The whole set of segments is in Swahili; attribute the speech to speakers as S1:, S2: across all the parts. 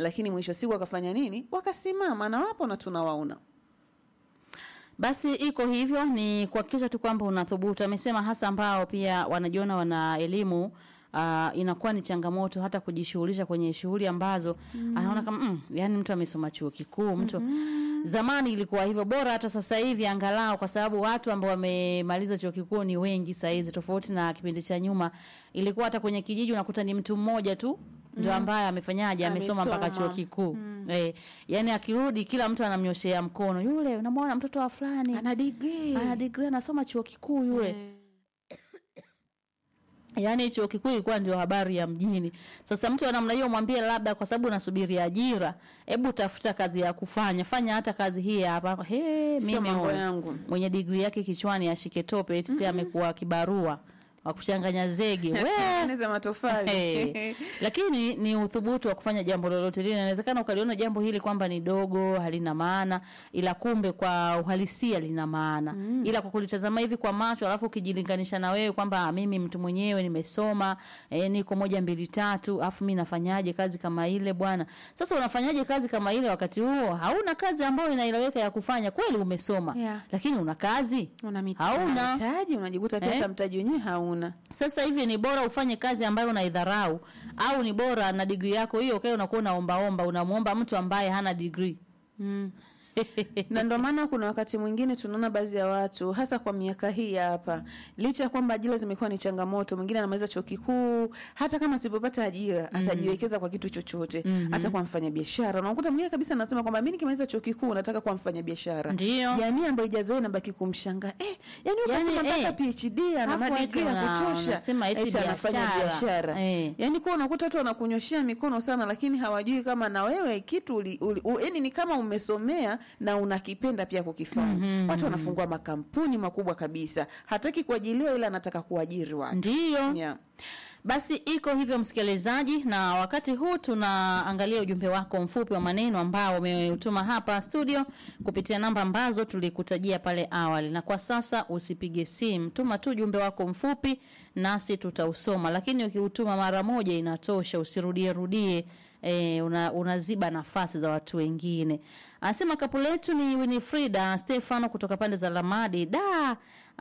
S1: lakini mwisho siku wakafanya nini wakasimama na wapo na tunawaona
S2: Basi iko hivyo, ni kuhakikisha tu kwamba unathubutu. Amesema hasa ambao pia wanajiona wana elimu Uh, inakuwa ni changamoto hata kujishughulisha kwenye shughuli ambazo anaona kama mm, yani mtu amesoma chuo kikuu mtu zamani ilikuwa hivyo bora hata sasa hivi angalau kwa sababu watu ambao wamemaliza chuo kikuu ni wengi saa hizi tofauti na kipindi cha nyuma ilikuwa hata kwenye kijiji unakuta ni mtu mmoja tu ndio ambaye amefanyaje amesoma mpaka chuo
S1: Amesoma.
S2: kikuu eh, yani akirudi kila mtu anamnyoshea mkono yule unamwona mtoto wa fulani
S1: ana degree
S2: ana degree anasoma chuo kikuu yule yaani chuo kikuu ilikuwa ndio habari ya mjini sasa mtu wa namna hiyo mwambie labda kwa sababu unasubiri ajira hebu tafuta kazi ya kufanya fanya hata kazi hii hapa he mimi
S1: mambo
S2: huyu,
S1: yangu.
S2: mwenye digrii yake kichwani ashike tope eti si amekuwa kibarua wa kuchanganya zege we
S1: tengeneza matofali
S2: Eh, lakini ni uthubutu wa kufanya jambo lolote lile. Inawezekana ukaliona jambo hili kwamba ni dogo, halina maana, ila kumbe kwa uhalisia lina maana. Ila kwa kulitazama hivi kwa macho, alafu ukijilinganisha na wewe kwamba ah, mimi mtu mwenyewe nimesoma, eh, niko moja mbili tatu, alafu mimi nafanyaje kazi kama ile bwana? Sasa unafanyaje kazi kama ile wakati huo hauna kazi ambayo inaeleweka ya kufanya? Kweli umesoma,
S1: Yeah.
S2: lakini una kazi
S1: una mita-
S2: hauna.
S1: mtaji unajikuta pia
S2: Eh?
S1: hata mtaji wenyewe hauna
S2: Sasa hivi ni bora ufanye kazi ambayo unaidharau au ni bora na degree yako hiyo ukae unakuwa unaombaomba unamwomba mtu ambaye hana degree.
S1: mm. na ndio maana kuna wakati mwingine tunaona baadhi ya watu hasa kwa miaka hii ya hapa, licha ya kwamba ajira zimekuwa ni changamoto, mwingine anamaliza chuo kikuu, hata kama asipopata ajira atajiwekeza kwa kitu chochote, hata kwa mfanyabiashara. Unakuta mwingine kabisa anasema kwamba mimi nikimaliza chuo kikuu nataka kuwa mfanyabiashara.
S2: Ndio.
S1: jamii ambayo ijazoea inabaki kumshangaa eh, yani
S2: Yani,
S1: ukasema mpaka
S2: eh,
S1: PhD ana
S2: Alafu eti
S1: madigrii ya
S2: wana-
S1: kutosha,
S2: wanasema eti
S1: eti anafanya
S2: biashara.
S1: biashara
S2: Eh.
S1: yani kuwa unakuta watu wanakunyoshea mikono sana, lakini hawajui kama na wewe kitu uli, uli, u, yani ni kama umesomea na unakipenda pia kukifanya. Watu wanafungua makampuni makubwa kabisa, hataki kuajiliwa, ila anataka kuajiri watu
S2: Ndio.
S1: yeah.
S2: Basi iko hivyo msikilizaji, na wakati huu tunaangalia ujumbe wako mfupi wa maneno ambao umeutuma hapa studio kupitia namba ambazo tulikutajia pale awali, na kwa sasa usipige simu, tuma tu ujumbe wako mfupi nasi tutausoma, lakini ukiutuma mara moja inatosha, usirudie rudie. E, una, unaziba nafasi za watu wengine. Anasema kapu letu ni Winifrida Stefano kutoka pande za Lamadi da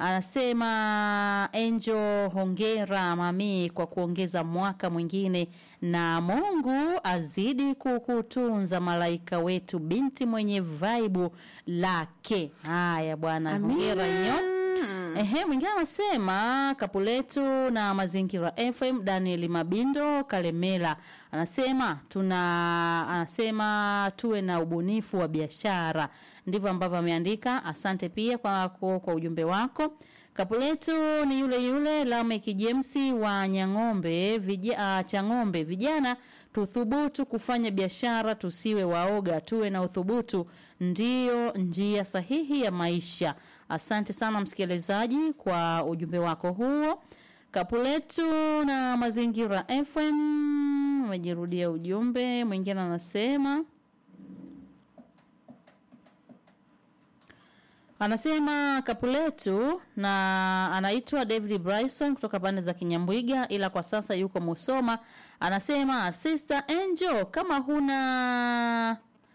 S2: anasema Angel, hongera mami kwa kuongeza mwaka mwingine, na Mungu azidi kukutunza malaika wetu, binti mwenye vaibu lake. Haya bwana, hongera nyo. Ehe, mwingine anasema kapu letu na mazingira FM. Daniel Mabindo Kalemela anasema tuna anasema tuwe na ubunifu wa biashara, ndivyo ambavyo ameandika. Asante pia kwa, kwa, kwa ujumbe wako. Kapu letu ni yule yule Lamek James wa Nyang'ombe vija, uh, Chang'ombe. Vijana tuthubutu kufanya biashara, tusiwe waoga, tuwe na uthubutu, ndiyo njia sahihi ya maisha. Asante sana msikilizaji kwa ujumbe wako huo. Kapu letu na mazingira FM umejirudia ujumbe mwingine, anasema anasema kapu letu na anaitwa David Bryson kutoka pande za Kinyambwiga, ila kwa sasa yuko Musoma. Anasema Sister Angel, kama huna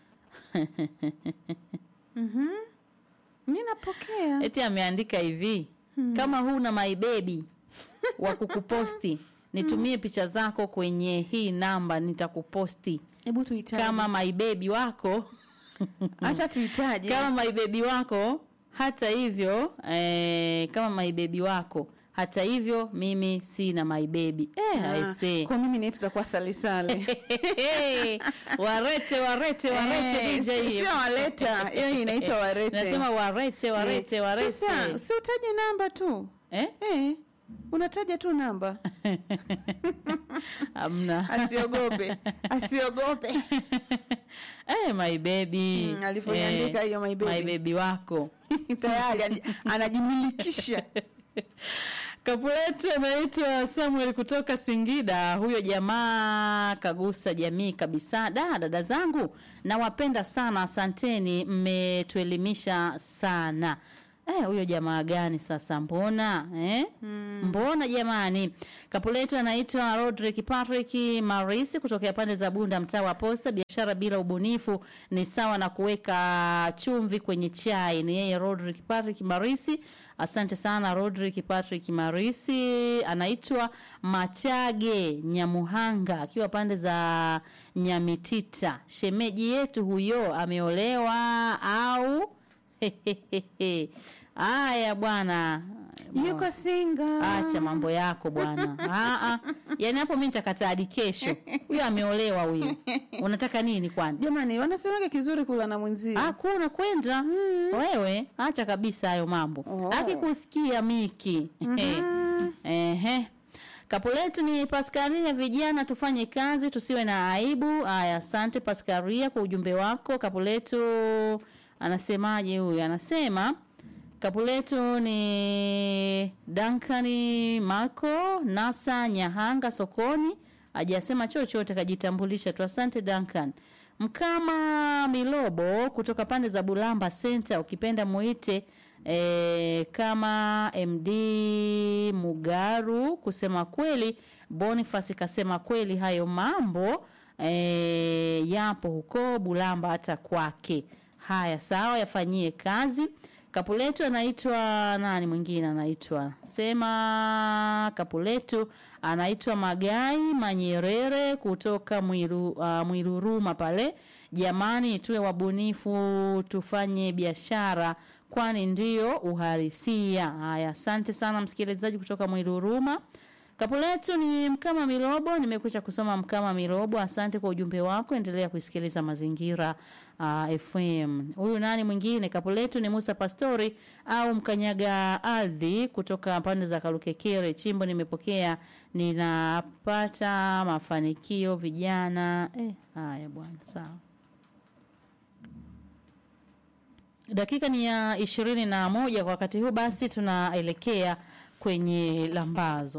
S1: mi napokea
S2: eti ameandika hivi kama huna my baby wa kukuposti nitumie picha zako kwenye hii namba nitakuposti
S1: hebu tuhitaji
S2: kama my baby wako
S1: acha tuhitaji
S2: kama my baby wako hata hivyo eh, kama my baby wako hata hivyo mimi sina my baby eh,
S1: Ah,
S2: I say.
S1: kwa mimi naye tutakuwa salisale
S2: warete warete warete
S1: Eh,
S2: DJ
S1: si- sio waleta hiyo inaitwa warete
S2: nasema warete warete
S1: Eh,
S2: warete
S1: sasa si utaje namba tu
S2: eh?
S1: eh, unataja tu namba
S2: amna
S1: asiogope asiogope
S2: Eh, my baby.
S1: Mm, alivyoiandika hiyo my baby.
S2: My baby wako.
S1: tayari ani- anajimilikisha
S2: Kapu letu anaitwa Samuel kutoka Singida. Huyo jamaa kagusa jamii kabisa. Da, dada zangu nawapenda sana, asanteni, mmetuelimisha sana. Eh, huyo jamaa gani sasa mbona eh? Mbona jamani? Kapu letu anaitwa Rodrick Patrick Marisi kutokea pande za Bunda mtaa wa Posta. Biashara bila ubunifu ni sawa na kuweka chumvi kwenye chai. Ni yeye Rodrick Patrick Marisi. Asante sana Rodrick Patrick Marisi. Anaitwa Machage Nyamuhanga akiwa pande za Nyamitita. Shemeji yetu huyo ameolewa au Haya bwana,
S1: yuko singa
S2: acha mambo yako bwana. Ah, ah. Yaani hapo mimi nitakataa hadi kesho. Huyo ameolewa huyo. Unataka nini kwani?
S1: jamani wanasemaga kizuri kula na mwenzio
S2: Ah, kuna kwenda wewe, acha kabisa hayo mambo.
S1: Oh.
S2: Akikusikia Miki. Ehe. Kapu letu ni Paskaria, vijana tufanye kazi tusiwe na aibu. Haya, asante Paskaria kwa ujumbe wako. Kapu letu anasemaje huyu? Anasema kapu letu ni Dankani Marco Nasa Nyahanga sokoni, hajasema chochote, kajitambulisha tu. Asante Duncan. Mkama Milobo kutoka pande za Bulamba Center, ukipenda muite e, kama MD Mugaru. Kusema kweli, Boniface kasema kweli, hayo mambo e, yapo huko Bulamba hata kwake. Haya, sawa, yafanyie kazi. Kapuletu anaitwa nani mwingine anaitwa sema Kapuletu anaitwa Magai Manyerere kutoka Mwiru, uh, Mwiruruma pale. Jamani, tuwe wabunifu, tufanye biashara kwani ndio uhalisia. Haya, asante sana msikilizaji kutoka Mwiruruma. Kapu letu ni Mkama Milobo. Nimekwisha kusoma Mkama Milobo. Asante kwa ujumbe wako, endelea kusikiliza Mazingira uh, FM. Huyu nani mwingine? Kapu letu ni Musa Pastori au Mkanyaga Ardhi kutoka pande za Kalukekere. Chimbo nimepokea, ninapata mafanikio vijana. Eh, haya bwana, sawa. Dakika ni ya ishirini na moja kwa wakati huu, basi tunaelekea kwenye lambazo.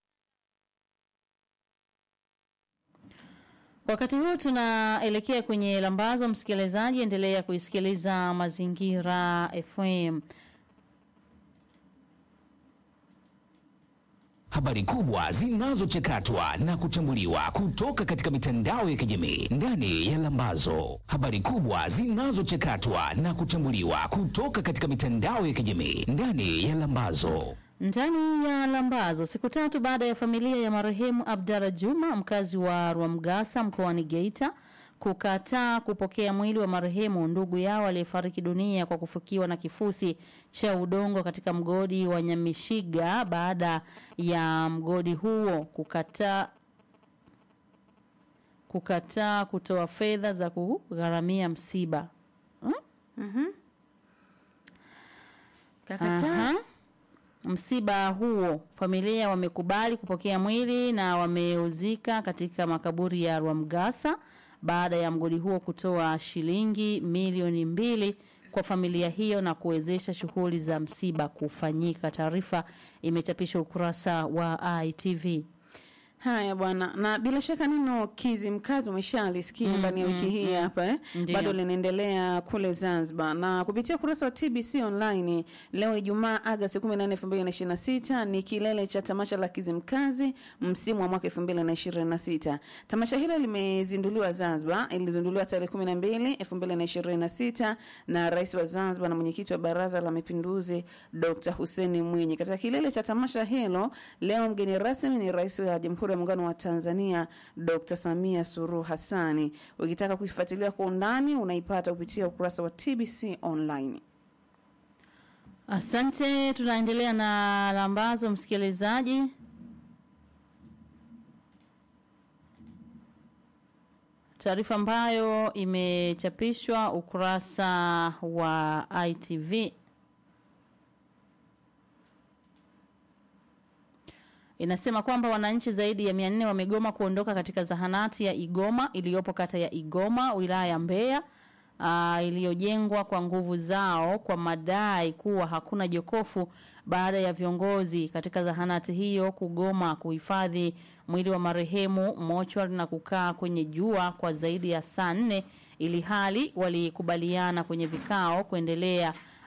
S2: Wakati huu tunaelekea kwenye lambazo. Msikilizaji, endelea kuisikiliza Mazingira FM.
S3: Habari kubwa zinazochakatwa na kuchambuliwa kutoka katika mitandao ya kijamii ndani ya Lambazo. Habari kubwa zinazochakatwa na kuchambuliwa kutoka katika mitandao ya kijamii ndani ya Lambazo.
S2: Ndani ya Lambazo, siku tatu baada ya familia ya marehemu Abdalla Juma, mkazi wa Rwamgasa mkoani Geita, kukataa kupokea mwili wa marehemu ndugu yao aliyefariki dunia kwa kufukiwa na kifusi cha udongo katika mgodi wa Nyamishiga, baada ya mgodi huo kukataa kukataa kutoa fedha za kugharamia msiba.
S1: kakataa
S2: Aha. Msiba huo familia wamekubali kupokea mwili na wameuzika katika makaburi ya Rwamgasa baada ya mgodi huo kutoa shilingi milioni mbili kwa familia hiyo na kuwezesha shughuli za msiba kufanyika. Taarifa imechapishwa ukurasa wa ITV.
S1: Haya bwana, na bila shaka neno Kizimkazi umeshalisikia ndani ya wiki hii hapa eh?
S2: Ndiyo.
S1: Bado linaendelea kule Zanzibar na kupitia ukurasa wa TBC online leo Ijumaa Agosti 18, 2026 ni kilele cha tamasha la Kizimkazi msimu wa mwaka 2026. Tamasha hilo limezinduliwa Zanzibar, ilizinduliwa tarehe 12 2026 na Rais wa Zanzibar na mwenyekiti wa Baraza la Mapinduzi Dr. Hussein Mwinyi. Katika kilele cha tamasha hilo leo mgeni rasmi ni Rais wa Jamhuri ya Muungano wa Tanzania Dr. Samia Suluhu Hassani. Ukitaka kuifuatilia kwa undani unaipata kupitia ukurasa wa TBC online.
S2: Asante, tunaendelea na lambazo msikilizaji. Taarifa ambayo imechapishwa ukurasa wa ITV inasema kwamba wananchi zaidi ya 400 wamegoma kuondoka katika zahanati ya Igoma iliyopo kata ya Igoma wilaya ya Mbeya uh, iliyojengwa kwa nguvu zao kwa madai kuwa hakuna jokofu baada ya viongozi katika zahanati hiyo kugoma kuhifadhi mwili wa marehemu mochwari na kukaa kwenye jua kwa zaidi ya saa nne ili hali walikubaliana kwenye vikao kuendelea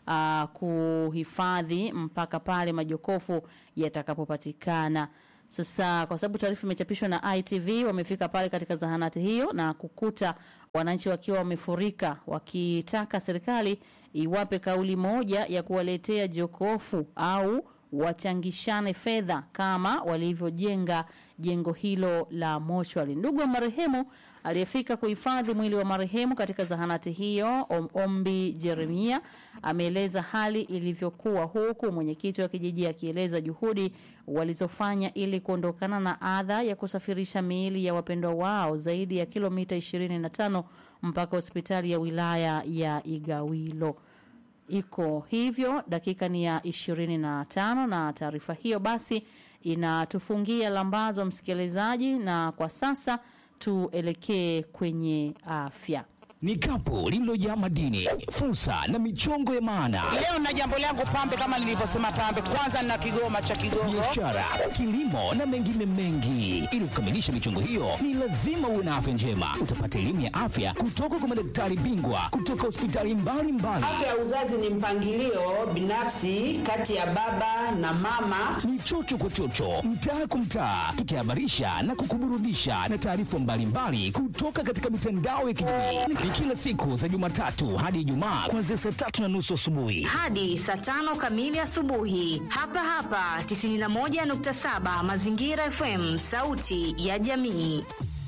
S2: uh, kuhifadhi mpaka pale majokofu yatakapopatikana. Sasa kwa sababu taarifa imechapishwa na ITV, wamefika pale katika zahanati hiyo na kukuta wananchi wakiwa wamefurika wakitaka serikali iwape kauli moja ya kuwaletea jokofu au wachangishane fedha kama walivyojenga jengo hilo la mochwari. Ndugu wa marehemu aliyefika kuhifadhi mwili wa marehemu katika zahanati hiyo, Om Ombi Jeremia, ameeleza hali ilivyokuwa, huku mwenyekiti wa kijiji akieleza juhudi walizofanya ili kuondokana na adha ya kusafirisha miili ya wapendwa wao zaidi ya kilomita 25 mpaka hospitali ya wilaya ya Igawilo iko hivyo. Dakika ni ya ishirini na tano na taarifa hiyo basi inatufungia lambazo, msikilizaji, na kwa sasa tuelekee kwenye afya.
S3: Ni kapu lililojaa madini, fursa na michongo ya maana,
S4: Leo na jambo langu pambe, kama nilivyosema pambe, kwanza nina kigoma cha Kigogo.
S3: biashara, kilimo na mengine mengi. Ili kukamilisha michongo hiyo, ni lazima uwe na afya njema. Utapata elimu ya afya kutoka kwa madaktari bingwa kutoka hospitali mbalimbali.
S5: Afya ya uzazi ni mpangilio binafsi kati ya baba na mama.
S3: ni chocho kwa chocho, mtaa kwa mtaa, tukihabarisha na kukuburudisha na taarifa mbalimbali kutoka katika mitandao ya kijamii. Ni kila siku za Jumatatu hadi Ijumaa kuanzia saa tatu na nusu asubuhi.
S6: hadi saa tano kamili asubuhi hapa hapa 91.7 Mazingira FM, sauti ya jamii.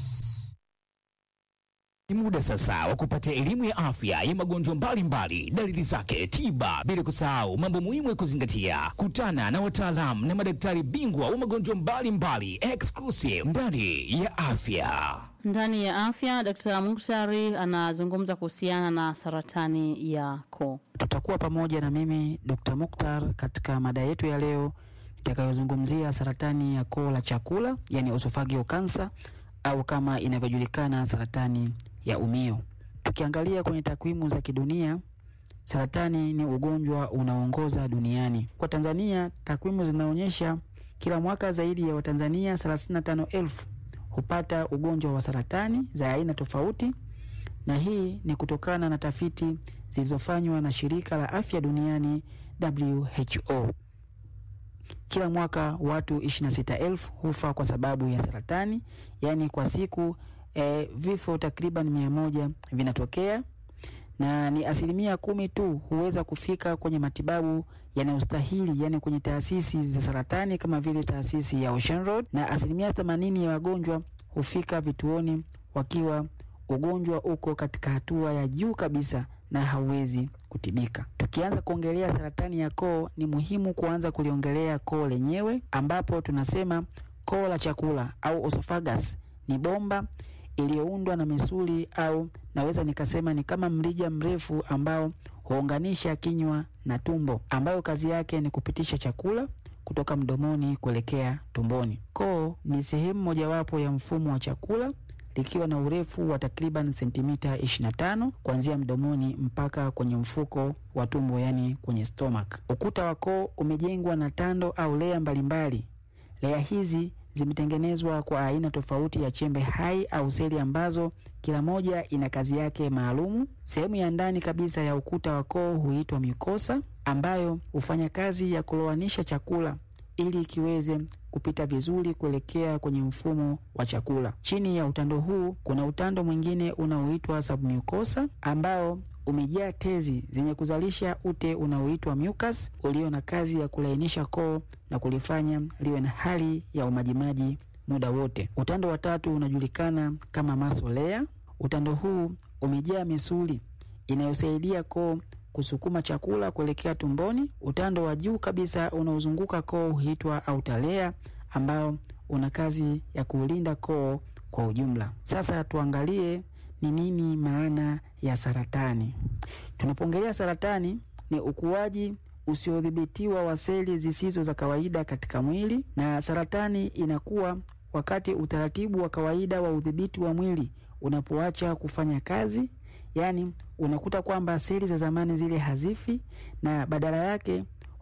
S3: Ni muda sasa wa kupata elimu ya afya ya magonjwa mbalimbali, dalili zake, tiba, bila kusahau mambo muhimu ya kuzingatia. Kutana na wataalamu na madaktari bingwa wa magonjwa mbalimbali, exclusive ndani ya afya.
S2: Ndani ya afya, Dkt. Muktari anazungumza kuhusiana na saratani ya koo.
S7: Tutakuwa pamoja na mimi Dr. Mukhtar katika mada yetu ya leo itakayozungumzia saratani ya koo la chakula, yani esophageal cancer au kama inavyojulikana saratani ya umio. Tukiangalia kwenye takwimu za kidunia, saratani ni ugonjwa unaoongoza duniani. Kwa Tanzania, takwimu zinaonyesha kila mwaka zaidi ya Watanzania 35,000 hupata ugonjwa wa saratani za aina tofauti na hii ni kutokana na tafiti zilizofanywa na shirika la afya duniani WHO. Kila mwaka watu 26,000 hufa kwa sababu ya saratani, yaani kwa siku eh, vifo takriban mia moja vinatokea na ni asilimia kumi tu huweza kufika kwenye matibabu yanayostahili, yani kwenye taasisi za saratani kama vile taasisi ya Ocean Road, na asilimia themanini ya wagonjwa hufika vituoni wakiwa ugonjwa uko katika hatua ya juu kabisa na hauwezi kutibika. Tukianza kuongelea saratani ya koo, ni muhimu kuanza kuliongelea koo lenyewe, ambapo tunasema koo la chakula au esophagus ni bomba iliyoundwa na misuli au naweza nikasema ni kama mrija mrefu ambao huunganisha kinywa na tumbo, ambayo kazi yake ni kupitisha chakula kutoka mdomoni kuelekea tumboni. Koo ni sehemu mojawapo ya mfumo wa chakula likiwa na urefu wa takriban sentimita 25 kuanzia mdomoni mpaka kwenye mfuko wa tumbo, yani kwenye stomach. Ukuta wa koo umejengwa na tando au lea mbalimbali. Lea hizi zimetengenezwa kwa aina tofauti ya chembe hai au seli ambazo kila moja ina kazi yake maalumu. Sehemu ya ndani kabisa ya ukuta wa koo huitwa mikosa, ambayo hufanya kazi ya kulowanisha chakula ili kiweze kupita vizuri kuelekea kwenye mfumo wa chakula. Chini ya utando huu kuna utando mwingine unaoitwa submucosa ambao umejaa tezi zenye kuzalisha ute unaoitwa mucus ulio na kazi ya kulainisha koo na kulifanya liwe na hali ya umajimaji muda wote. Utando wa tatu unajulikana kama muscle layer. Utando huu umejaa misuli inayosaidia koo kusukuma chakula kuelekea tumboni. Utando wa juu kabisa unaozunguka koo huitwa outer layer ambao una kazi ya kuulinda koo kwa ujumla. Sasa tuangalie ni nini maana ya saratani. Tunapoongelea saratani, ni ukuaji usiodhibitiwa wa seli zisizo za kawaida katika mwili, na saratani inakuwa wakati utaratibu wa kawaida wa udhibiti wa mwili unapoacha kufanya kazi, yaani unakuta kwamba seli za zamani zile hazifi na badala yake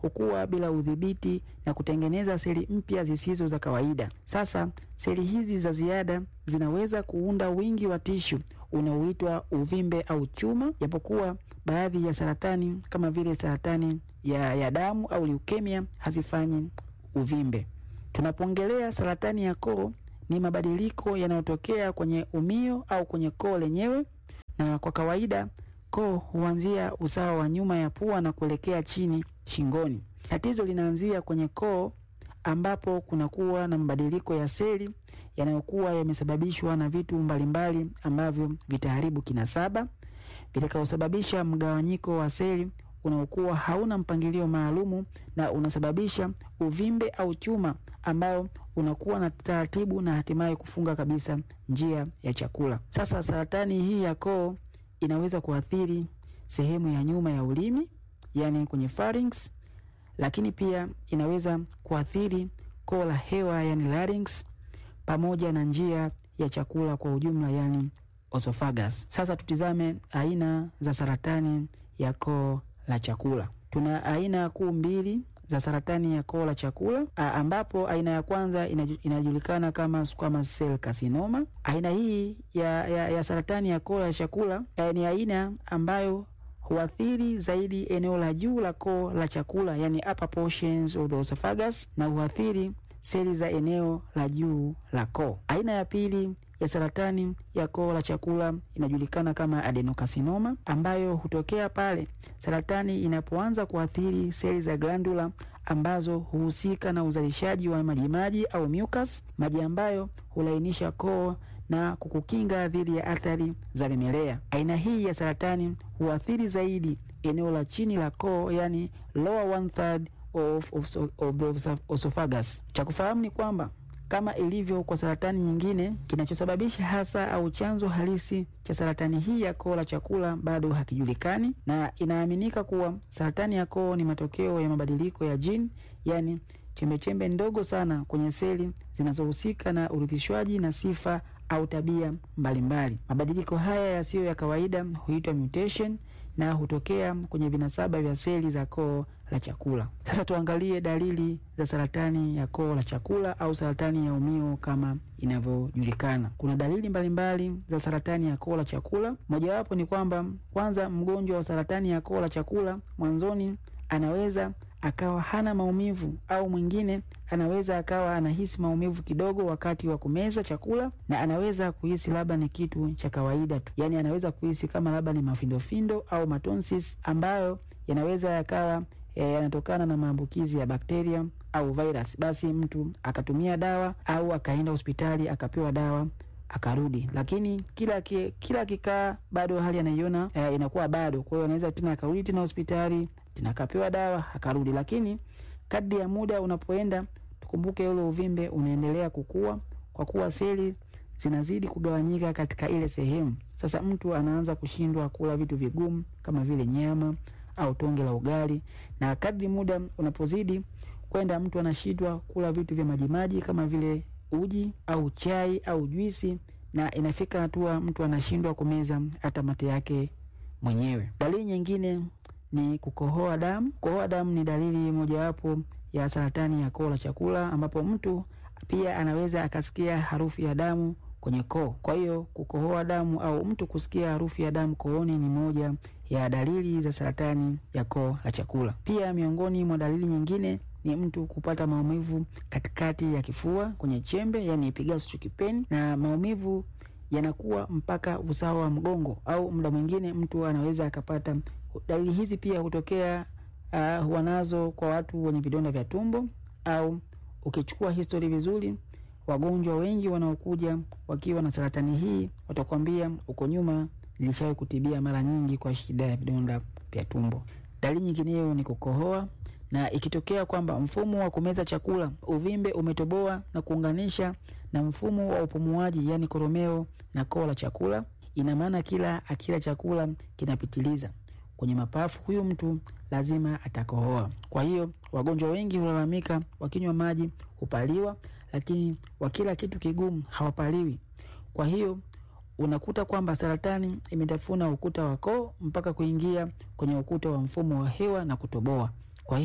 S7: hukua bila udhibiti na kutengeneza seli mpya zisizo za kawaida. Sasa seli hizi za ziada zinaweza kuunda wingi wa tishu unaoitwa uvimbe au chuma, japokuwa baadhi ya saratani kama vile saratani ya, ya damu au leukemia hazifanyi uvimbe. Tunapoongelea saratani ya koo, ni mabadiliko yanayotokea kwenye umio au kwenye koo lenyewe, na kwa kawaida koo huanzia usawa wa nyuma ya pua na kuelekea chini shingoni. Tatizo linaanzia kwenye koo ambapo kunakuwa na mabadiliko ya seli yanayokuwa yamesababishwa na vitu mbalimbali ambavyo vitaharibu kinasaba vitakaosababisha mgawanyiko wa seli unaokuwa hauna mpangilio maalumu na unasababisha uvimbe au chuma ambao unakuwa na taratibu na hatimaye kufunga kabisa njia ya chakula. Sasa saratani hii ya koo inaweza kuathiri sehemu ya nyuma ya ulimi, yani kwenye pharynx, lakini pia inaweza kuathiri koo la hewa, yani larynx, pamoja na njia ya chakula kwa ujumla, yani esophagus. Sasa tutizame aina za saratani ya koo la chakula. Tuna aina kuu mbili za saratani ya koo la chakula a, ambapo aina ya kwanza inaju, inajulikana kama squamous cell carcinoma. Aina hii ya, ya, ya saratani ya koo la chakula eh, ni aina ambayo huathiri zaidi eneo la juu la koo la chakula, yani upper portions of the esophagus, na huathiri seli za eneo la juu la koo. Aina ya pili ya saratani ya koo la chakula inajulikana kama adenocarcinoma ambayo hutokea pale saratani inapoanza kuathiri seli za glandula ambazo huhusika na uzalishaji wa majimaji au mucus, maji ambayo hulainisha koo na kukukinga dhidi ya athari za vimelea. Aina hii ya saratani huathiri zaidi eneo la chini la koo, yani lower one third of, of, of the esophagus. Cha kufahamu ni kwamba kama ilivyo kwa saratani nyingine, kinachosababisha hasa au chanzo halisi cha saratani hii ya koo la chakula bado hakijulikani, na inaaminika kuwa saratani ya koo ni matokeo ya mabadiliko ya jini, yani chembechembe ndogo sana kwenye seli zinazohusika na urithishwaji na sifa au tabia mbalimbali. Mabadiliko haya yasiyo ya kawaida huitwa mutation na hutokea kwenye vinasaba vya seli za koo la chakula. Sasa tuangalie dalili za saratani ya koo la chakula au saratani ya umio kama inavyojulikana. Kuna dalili mbalimbali mbali za saratani ya koo la chakula. Mojawapo ni kwamba kwanza, mgonjwa wa saratani ya koo la chakula mwanzoni anaweza akawa hana maumivu au mwingine anaweza akawa anahisi maumivu kidogo wakati wa kumeza chakula, na anaweza kuhisi labda ni kitu cha kawaida tu, yaani anaweza kuhisi kama labda ni mafindofindo au matonsis ambayo yanaweza yakawa yanatokana na maambukizi ya bakteria au virus. Basi mtu akatumia dawa au akaenda hospitali akapewa dawa akarudi, lakini kila ki, kila kikaa bado hali anaiona eh, inakuwa bado. Kwa hiyo anaweza tena akarudi tena hospitali tena akapewa dawa akarudi, lakini kadri ya muda unapoenda, tukumbuke ule uvimbe unaendelea kukua, kwa kuwa seli zinazidi kugawanyika katika ile sehemu. Sasa mtu anaanza kushindwa kula vitu vigumu kama vile nyama au tonge la ugali, na kadri muda unapozidi kwenda, mtu anashindwa kula vitu vya majimaji kama vile uji au chai au juisi, na inafika hatua mtu anashindwa kumeza hata mate yake mwenyewe. Dalili nyingine ni kukohoa damu. Kukohoa damu ni dalili mojawapo ya saratani ya koo la chakula, ambapo mtu pia anaweza akasikia harufu ya damu kwenye koo. Kwa hiyo kukohoa damu au mtu kusikia harufu ya damu kooni ni moja ya dalili za saratani ya koo la chakula. Pia miongoni mwa dalili nyingine ni mtu kupata maumivu katikati ya kifua kwenye chembe, yani epigastric pain, na maumivu yanakuwa mpaka usawa wa mgongo, au muda mwingine mtu anaweza akapata dalili hizi. Pia hutokea uh, huwa nazo kwa watu wenye vidonda vya tumbo, au ukichukua histori vizuri wagonjwa wengi wanaokuja wakiwa na saratani hii watakwambia uko nyuma nilishawahi kutibia mara nyingi kwa shida ya vidonda vya tumbo. Dalili nyingineyo ni kukohoa, na ikitokea kwamba mfumo wa kumeza chakula uvimbe umetoboa na kuunganisha na mfumo wa upumuaji, yani koromeo na koo la chakula, ina maana kila akila chakula kinapitiliza kwenye mapafu, huyu mtu lazima atakohoa. Kwa hiyo wagonjwa wengi hulalamika wakinywa maji hupaliwa, lakini wakila kitu kigumu hawapaliwi. Kwa hiyo unakuta kwamba saratani imetafuna ukuta wa koo mpaka kuingia kwenye ukuta wa mfumo wa hewa na kutoboa. Kwa hiyo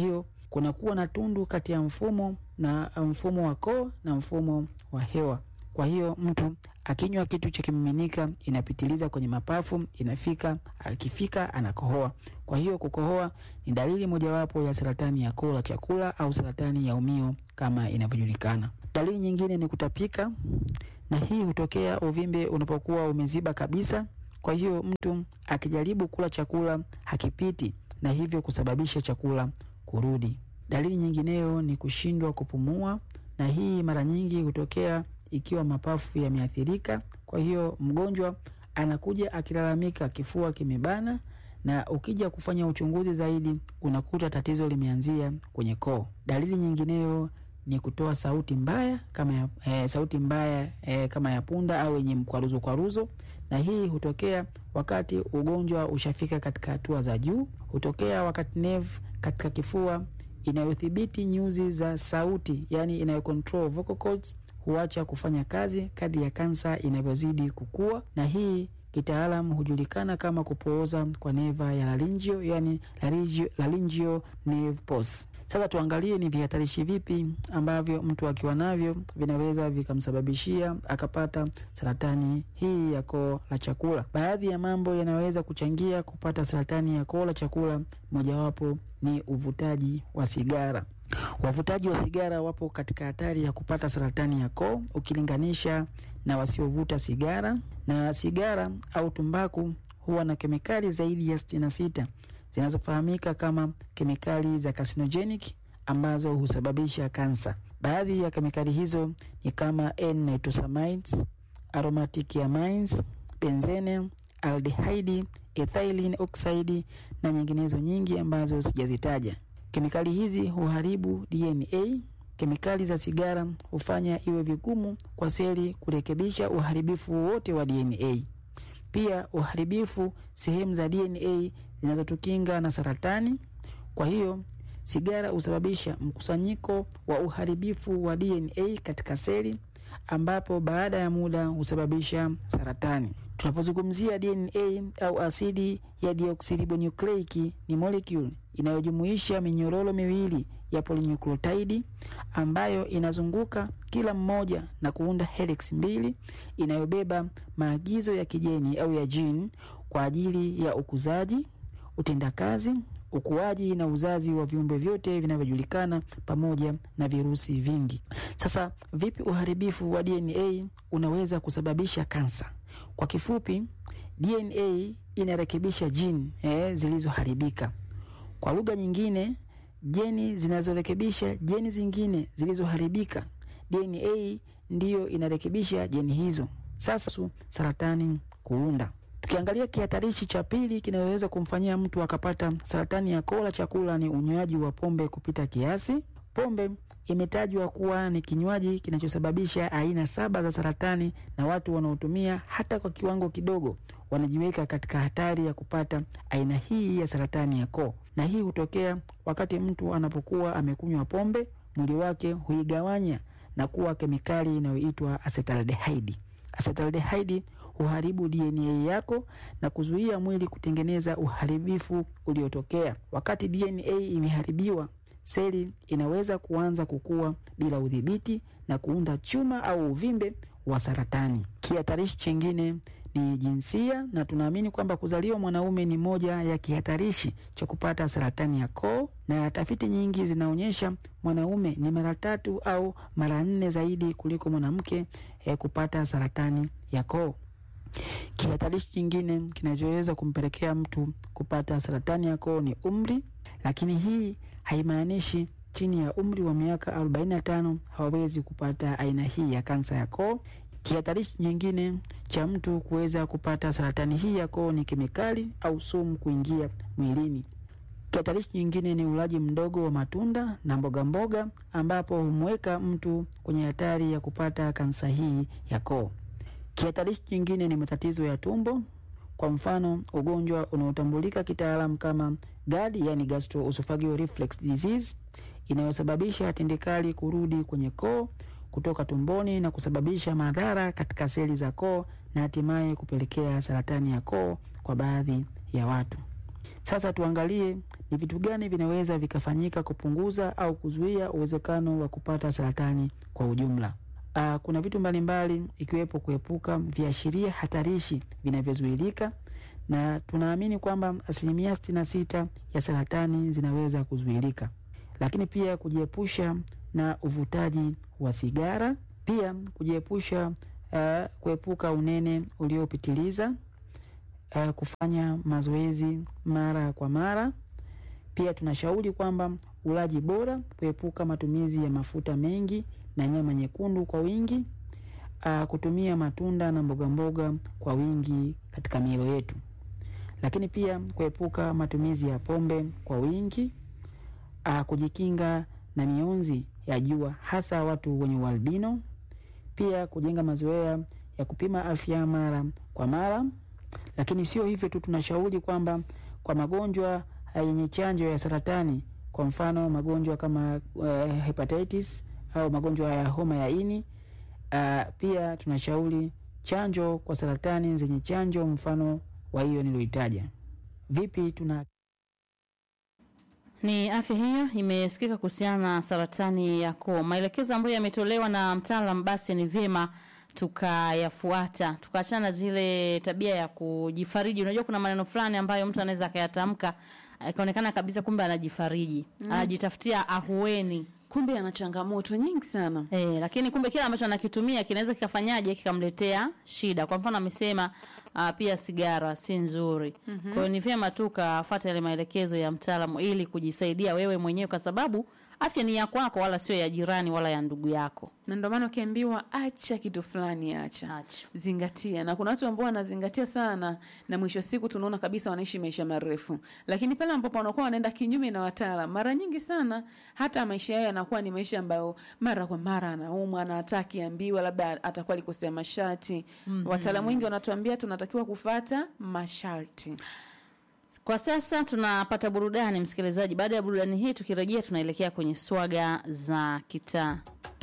S7: kunakuwa na tundu kati ya mfumo na mfumo wa koo na mfumo wa hewa. Kwa hiyo mtu akinywa kitu cha kimiminika inapitiliza kwenye mapafu, inafika akifika anakohoa. Kwa hiyo kukohoa ni dalili mojawapo ya saratani ya koo la chakula au saratani ya umio kama inavyojulikana. Dalili nyingine ni kutapika, na hii hutokea uvimbe unapokuwa umeziba kabisa. Kwa hiyo mtu akijaribu kula chakula hakipiti, na hivyo kusababisha chakula kurudi. Dalili nyingineyo ni kushindwa kupumua, na hii mara nyingi hutokea ikiwa mapafu yameathirika. Kwa hiyo mgonjwa anakuja akilalamika kifua kimebana, na ukija kufanya uchunguzi zaidi unakuta tatizo limeanzia kwenye koo. Dalili nyingineyo ni kutoa sauti mbaya kama ya, e, sauti mbaya e, kama ya punda au yenye mkwaruzo kwaruzo, na hii hutokea wakati ugonjwa ushafika katika hatua za juu. Hutokea wakati nerve katika kifua inayodhibiti nyuzi za sauti, yani inayocontrol vocal cords huacha kufanya kazi kadri ya kansa inavyozidi kukua, na hii kitaalam hujulikana kama kupooza kwa neva ya laringio, yani laringio, laringio nerve pulse. Sasa tuangalie ni vihatarishi vipi ambavyo mtu akiwa navyo vinaweza vikamsababishia akapata saratani hii ya koo la chakula. Baadhi ya mambo yanaweza kuchangia kupata saratani ya koo la chakula, mojawapo ni uvutaji wa sigara. Wavutaji wa sigara wapo katika hatari ya kupata saratani ya koo ukilinganisha na wasiovuta sigara. Na sigara au tumbaku huwa na kemikali zaidi ya sitini na sita zinazofahamika kama kemikali za carcinogenic ambazo husababisha kansa. Baadhi ya kemikali hizo ni kama N-nitrosamines, aromatic amines, benzene, aldehyde, ethylene oxide na nyinginezo nyingi ambazo sijazitaja. Kemikali hizi huharibu DNA. Kemikali za sigara hufanya iwe vigumu kwa seli kurekebisha uharibifu wowote wa DNA. Pia uharibifu sehemu za DNA zinazotukinga na saratani. Kwa hiyo sigara husababisha mkusanyiko wa uharibifu wa DNA katika seli, ambapo baada ya muda husababisha saratani. Tunapozungumzia DNA au asidi ya deoksiribonucleic ni molecule inayojumuisha minyororo miwili ya polynucleotide ambayo inazunguka kila mmoja na kuunda helix mbili inayobeba maagizo ya kijeni au ya gene kwa ajili ya ukuzaji, utendakazi, ukuaji na uzazi wa viumbe vyote vinavyojulikana pamoja na virusi vingi. Sasa vipi uharibifu wa DNA unaweza kusababisha kansa? Kwa kifupi, DNA inarekebisha jini eh, zilizoharibika. Kwa lugha nyingine, jeni zinazorekebisha jeni zingine zilizoharibika. DNA ndiyo inarekebisha jeni hizo. Sasa saratani kuunda. Tukiangalia kihatarishi cha pili kinaweza kumfanyia mtu akapata saratani ya koo la chakula ni unywaji wa pombe kupita kiasi. Pombe imetajwa kuwa ni kinywaji kinachosababisha aina saba za saratani, na watu wanaotumia hata kwa kiwango kidogo wanajiweka katika hatari ya kupata aina hii ya saratani ya koo. Na hii hutokea wakati mtu anapokuwa amekunywa pombe, mwili wake huigawanya na kuwa kemikali inayoitwa acetaldehyde. Acetaldehyde huharibu DNA yako na kuzuia mwili kutengeneza uharibifu uliotokea. Wakati DNA imeharibiwa, seli inaweza kuanza kukua bila udhibiti na kuunda chuma au uvimbe wa saratani. Kihatarishi chingine ni jinsia, na tunaamini kwamba kuzaliwa mwanaume ni moja ya kihatarishi cha kupata saratani ya koo, na tafiti nyingi zinaonyesha mwanaume ni mara tatu au mara nne zaidi kuliko mwanamke eh, kupata saratani ya koo. Kihatarishi kingine kinachoweza kumpelekea mtu kupata saratani ya koo ni umri, lakini hii haimaanishi chini ya umri wa miaka 45 hawawezi kupata aina hii ya kansa ya koo. Kihatarishi nyingine cha mtu kuweza kupata saratani hii ya koo ni kemikali au sumu kuingia mwilini. Kihatarishi nyingine ni ulaji mdogo wa matunda na mboga mboga, ambapo humweka mtu kwenye hatari ya kupata kansa hii ya koo. Kihatarishi nyingine ni matatizo ya tumbo, kwa mfano ugonjwa unaotambulika kitaalamu kama GERD, yani gastroesophageal reflux disease, inayosababisha tindikali kurudi kwenye koo kutoka tumboni na kusababisha madhara katika seli za koo na hatimaye kupelekea saratani ya koo kwa baadhi ya watu. Sasa tuangalie ni vitu gani vinaweza vikafanyika kupunguza au kuzuia uwezekano wa kupata saratani kwa ujumla. Uh, kuna vitu mbalimbali ikiwepo kuepuka viashiria hatarishi vinavyozuilika na tunaamini kwamba asilimia sitini na sita ya saratani zinaweza kuzuilika, lakini pia kujiepusha na uvutaji wa sigara, pia kujiepusha uh, kuepuka unene uliopitiliza, uh, kufanya mazoezi mara kwa mara. Pia tunashauri kwamba ulaji bora, kuepuka matumizi ya mafuta mengi na nyama nyekundu kwa wingi, uh, kutumia matunda na mboga mboga kwa wingi katika milo yetu, lakini pia kuepuka matumizi ya pombe kwa wingi, uh, kujikinga na mionzi ya jua hasa watu wenye ualbino, pia kujenga mazoea ya kupima afya mara kwa mara. Lakini sio hivyo tu, tunashauri kwamba kwa magonjwa yenye chanjo ya saratani, kwa mfano magonjwa kama uh, hepatitis au magonjwa ya homa ya ini uh, pia tunashauri chanjo kwa saratani zenye chanjo mfano wa hiyo niliyoitaja. Vipi tuna
S2: Ni afya hiyo imesikika kuhusiana na saratani ya koo. Maelekezo ambayo yametolewa na mtaalam, basi ni vyema tukayafuata, tukaachana na zile tabia ya kujifariji. Unajua, kuna maneno fulani ambayo mtu anaweza akayatamka ikaonekana kabisa kumbe anajifariji, mm. anajitafutia ahueni
S1: kumbe ana changamoto nyingi sana
S2: E, lakini kumbe kile ambacho anakitumia kinaweza kikafanyaje kikamletea shida. Kwa mfano amesema uh, pia sigara si nzuri. Mm-hmm. Kwa hiyo ni vyema tu kafuata yale maelekezo ya mtaalamu ili kujisaidia wewe mwenyewe, kwa sababu afya ni ya kwako, wala sio ya jirani wala ya ndugu yako.
S1: na ndio maana ukiambiwa acha kitu fulani acha
S2: Acha.
S1: zingatia na kuna watu ambao wanazingatia sana na mwisho wa siku tunaona kabisa wanaishi maisha marefu lakini pale ambapo wanakuwa wanaenda kinyume na wataalam mara nyingi sana hata maisha yao yanakuwa ni maisha ambayo mara kwa mara anaumwa na hata akiambiwa labda atakuwa alikosea masharti mm-hmm. wataalamu wengi wanatuambia tunatakiwa kufata masharti
S2: Kwa sasa tunapata burudani, msikilizaji. Baada ya burudani hii, tukirejea tunaelekea kwenye swaga za kitaa.